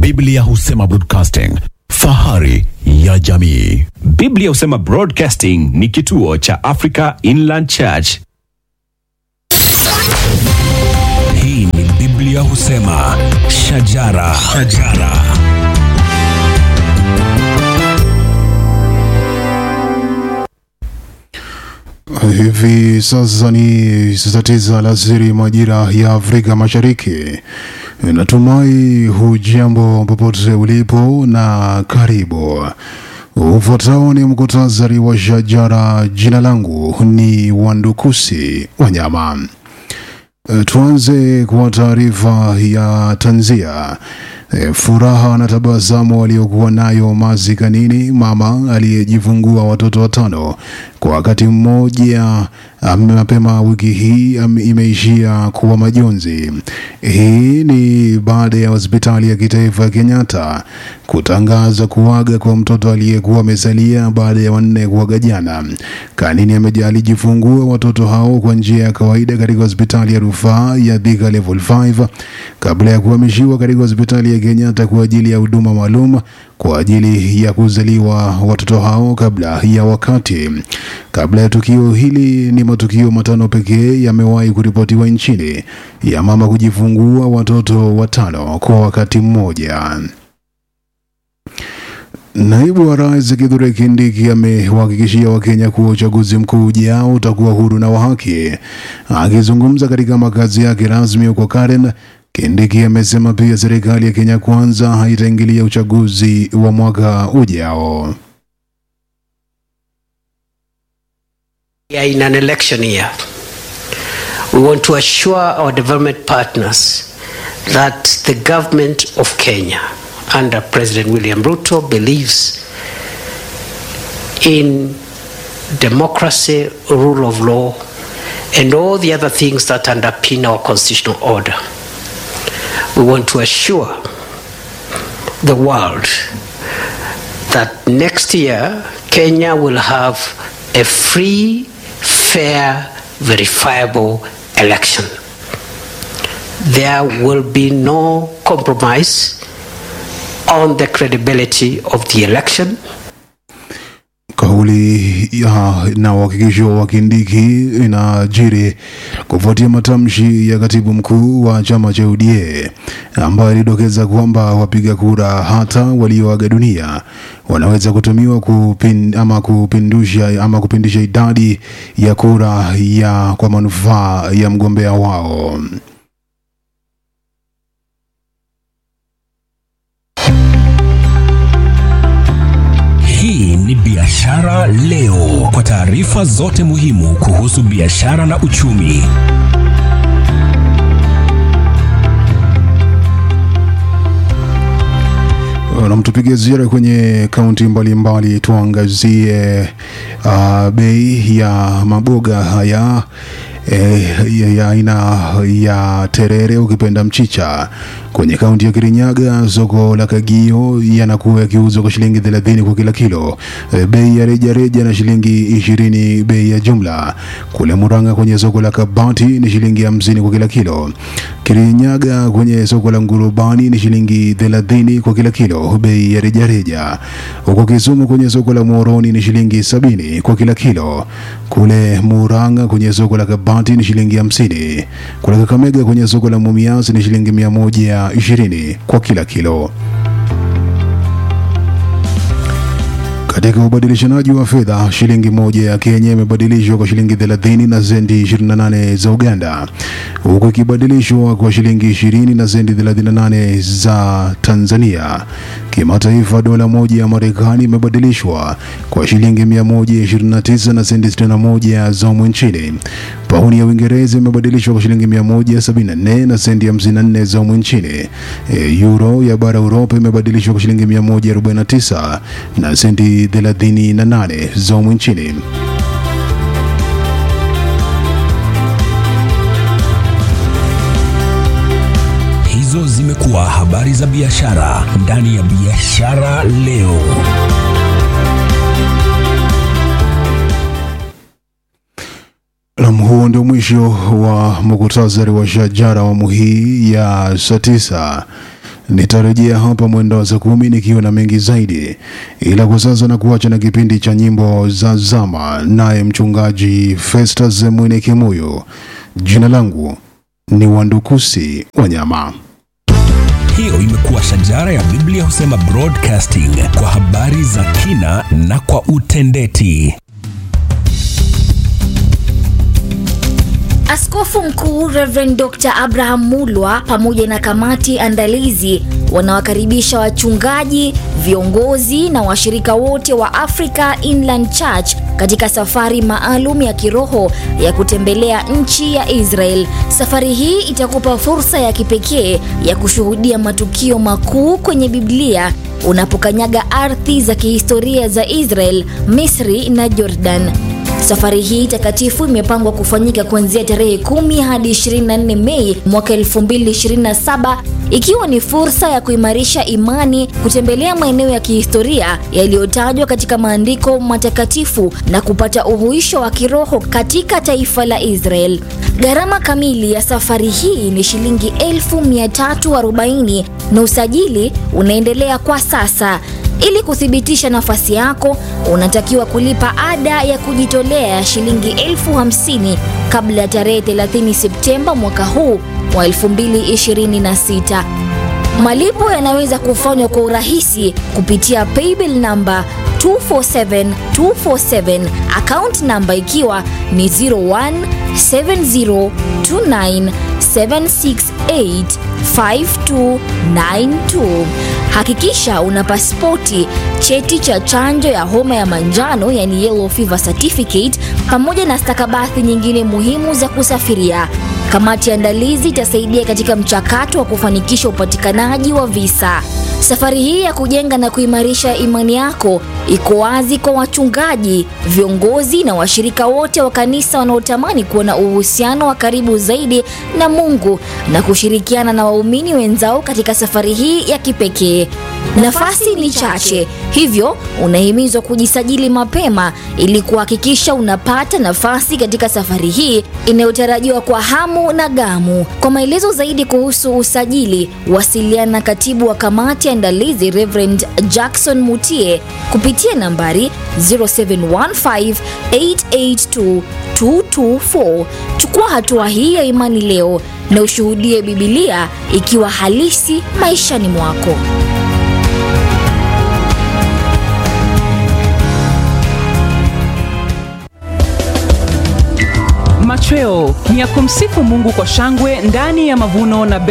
Biblia husema broadcasting, fahari ya jamii. Biblia husema Broadcasting ni kituo cha Africa Inland Church. Hii ni Biblia husema shajara, shajara. Hivi sasa ni saa tisa alasiri majira ya Afrika Mashariki. Natumai hujambo popote ulipo na karibu. Ufuatao ni mkutasari wa shajara. Jina langu ni Wandukusi Wanyama. E, Tuanze kwa taarifa ya tanzia. E, furaha na tabasamu aliyokuwa nayo mazikanini mama aliyejifungua watoto watano kwa wakati mmoja am- mapema wiki hii am- imeishia kuwa majonzi. Hii ni baada ya hospitali ya kitaifa ya Kenyatta kutangaza kuaga kwa mtoto aliyekuwa amesalia baada ya wanne kuaga jana. Kanini ameja- alijifungua watoto hao kwa njia ya kawaida katika hospitali ya rufaa ya Thika Level 5 kabla ya kuhamishiwa katika hospitali ya Kenyatta kwa ajili ya huduma maalum kwa ajili ya kuzaliwa watoto hao kabla ya wakati. Kabla ya tukio hili, ni matukio matano pekee yamewahi kuripotiwa nchini ya mama kujifungua watoto watano kwa wakati mmoja. Naibu wa rais Kithure Kindiki amewahakikishia Wakenya kuwa uchaguzi mkuu ujao utakuwa huru na wa haki. Akizungumza katika makazi yake rasmi huko Karen, Kindiki amesema pia serikali ya Kenya Kwanza haitaingilia uchaguzi wa mwaka ujao. We are in an election year. We want to assure our development partners that the government of Kenya under President William Ruto believes in democracy, rule of law, and all the other things that underpin our constitutional order. We want to assure the world that next year Kenya will have a free, fair, verifiable election. There will be no compromise on the credibility of the election. Kauli ya na uhakikisho wa Kindiki inajiri kufuatia matamshi ya katibu mkuu wa chama cha UDA ambaye alidokeza kwamba wapiga kura hata walioaga dunia wanaweza kutumiwa kupin, ama kupindusha ama kupindisha idadi ya kura ya kwa manufaa ya mgombea wao. Hii ni Biashara Leo, kwa taarifa zote muhimu kuhusu biashara na uchumi. na mtupige ziara kwenye kaunti mbalimbali, tuangazie uh, bei ya maboga haya eh, ya- ya aina ya terere ukipenda mchicha kwenye kaunti ya Kirinyaga. Soko la Kagio yanakuwa yakiuzwa kwa shilingi 30 kwa kila kilo, eh, bei ya reja reja na shilingi ishirini bei ya jumla. Kule Murang'a kwenye soko la Kabati ni shilingi hamsini kwa kila kilo. Kirinyaga kwenye soko la Ngurubani ni shilingi 30 kwa kila kilo bei ya rejareja. Huko Kisumu kwenye soko la Muhoroni ni shilingi sabini kwa kila kilo. Kule Murang'a kwenye soko la Kabati ni shilingi hamsini. Kule Kakamega kwenye soko la Mumias ni shilingi mia moja ishirini kwa kila kilo. Katika ubadilishanaji wa fedha, shilingi moja ya Kenya imebadilishwa kwa shilingi 30 na senti 28 za Uganda, huku ikibadilishwa kwa shilingi 20 na senti 38 za Tanzania. Kimataifa, dola moja ya Marekani imebadilishwa kwa shilingi 129 na senti 61 za humu nchini. Pauni ya Uingereza imebadilishwa kwa shilingi 174 na senti 54 za humu nchini. E, Euro ya bara Uropa imebadilishwa kwa shilingi 149 na senti 38 za humu nchini. Hizo zimekuwa habari za biashara ndani ya Biashara Leo. Nam, huo ndio mwisho wa muktasari wa shajara awamu hii ya saa tisa. Nitarejea hapa mwendo wa saa kumi nikiwa na mengi zaidi, ila kwa sasa na kuacha na kipindi cha nyimbo za zama, naye mchungaji Festus Mwene Kimuyu. Jina langu ni Wandukusi Wanyama. Hiyo imekuwa shajara ya Biblia husema broadcasting kwa habari za kina na kwa utendeti. Askofu Mkuu Reverend Dr. Abraham Mulwa pamoja na kamati andalizi wanawakaribisha wachungaji, viongozi na washirika wote wa Africa Inland Church katika safari maalum ya kiroho ya kutembelea nchi ya Israel. Safari hii itakupa fursa ya kipekee ya kushuhudia matukio makuu kwenye Biblia unapokanyaga ardhi za kihistoria za Israel, Misri na Jordan. Safari hii takatifu imepangwa kufanyika kuanzia tarehe 10 hadi 24 Mei mwaka 2027 ikiwa ni fursa ya kuimarisha imani, kutembelea maeneo ya kihistoria yaliyotajwa katika maandiko matakatifu na kupata uhuisho wa kiroho katika taifa la Israel. Gharama kamili ya safari hii ni shilingi 1340 na usajili unaendelea kwa sasa. Ili kuthibitisha nafasi yako, unatakiwa kulipa ada ya kujitolea ya shilingi elfu hamsini kabla ya tarehe 30 Septemba mwaka huu wa 2026. Malipo yanaweza kufanywa kwa urahisi kupitia paybill namba 247247 account namba ikiwa ni 017029768592. Hakikisha una pasipoti, cheti cha chanjo ya homa ya manjano yani yellow fever certificate, pamoja na stakabadhi nyingine muhimu za kusafiria. Kamati ya andalizi itasaidia katika mchakato wa kufanikisha upatikanaji wa visa. Safari hii ya kujenga na kuimarisha imani yako iko wazi kwa wachungaji, viongozi na washirika wote wa kanisa wanaotamani kuwa na uhusiano wa karibu zaidi na Mungu na kushirikiana na waumini wenzao katika safari hii ya kipekee. Nafasi ni chache, hivyo unahimizwa kujisajili mapema ili kuhakikisha unapata nafasi katika safari hii inayotarajiwa kwa hamu na gamu. Kwa maelezo zaidi kuhusu usajili, wasiliana na katibu wa kamati ya andalizi Reverend Jackson Mutie kupitia nambari 0715882224. Chukua hatua hii ya imani leo na ushuhudie Biblia ikiwa halisi maishani mwako. Machweo ni ya kumsifu Mungu kwa shangwe ndani ya mavuno na